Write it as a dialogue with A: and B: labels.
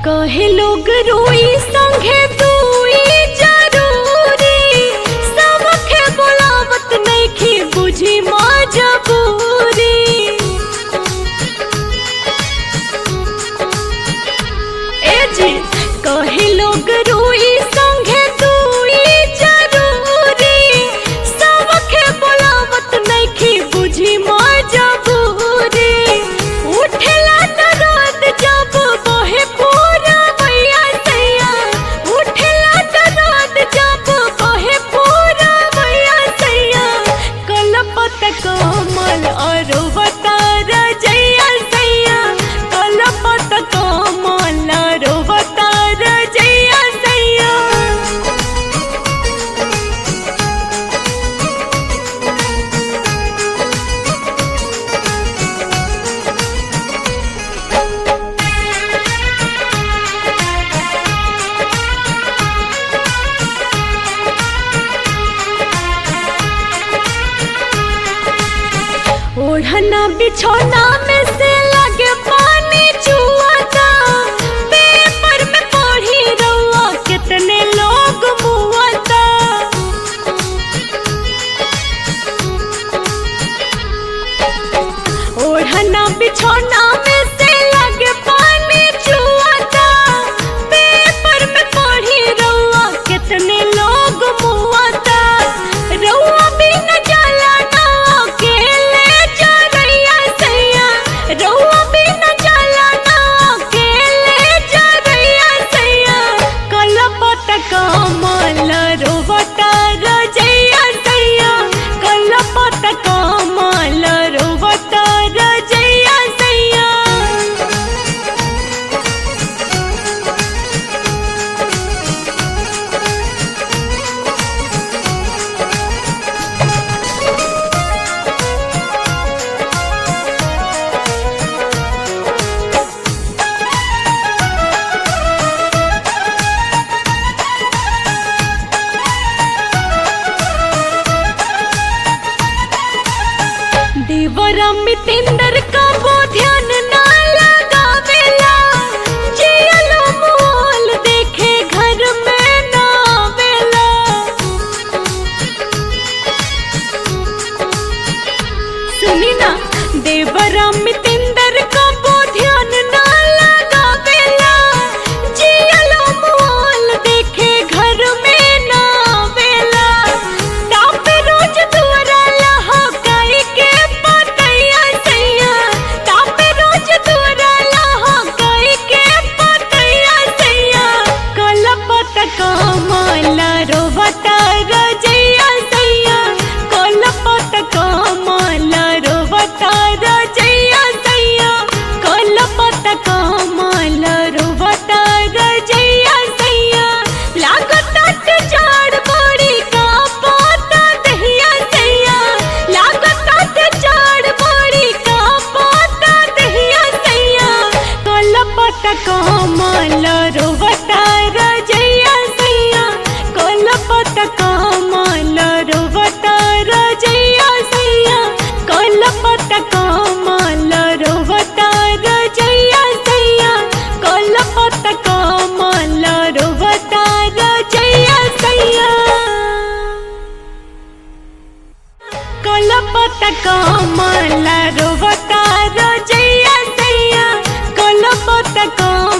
A: कहे लोग रोई संगे दुई जरूरी सबके बोलावत नइखे बुझी मजबूरी ए जी कहे लोग रोई संगे दुई जरूरी सबके बोलावत नइखे बुझी मजबूरी उठेला दर्द जब बहे पूरा मैया सैया उठेला दर्द जब बहे पूरा मैया सैया कलपत कमल अरुवता रजैया सैया कलपत कमल अरुवता रजैया सैया ओढ़ना बिछौना में से लगे पानी चुआता पेपर में पढ़ी रउआ कितने लोग मुआता ओढ़ना बिछौना में से लगे पानी चुआता पेपर में पढ़ी रउआ कितने लोग मुआता रउआ बिना जाला ना अकेले चरैया सैया रउआ बिना जाला ना अकेले चरैया सैया कलपत कमल रोवता रजैया सैया कलपत कमल रोवता रजैया सैया देवरम मितेंद्र का वो ध्यान ना लगावेला जियलो मोल देखे घर में ना आवेला सुनी ना देवरम मितेंद्र का वो ध्यान ना लगावेला जियलो मोल देखे घर में ना आवेला तापे रोज दुआरा लहा काई के पतैया सैया तापे रोज दुआरा लहा काई के पतैया सैया कलपत कमल रोवता रजैया सैया कलपत कमल रोवता रजैया सैया कलपत कमल रोवता रजैया सैया लागत जाड़ बड़ी का पोता दहिया सैया लागत जाड़ बड़ी का पोता दहिया सैया कलपत कमल रोवता रजैया सैया कलपत कमल रोवता रजैया सैया कलपत कमल रोवता रजैया सैया कलपत कमल रोवता रजैया सैया कलपत कमल रोवता रजैया सैया कलपत कमल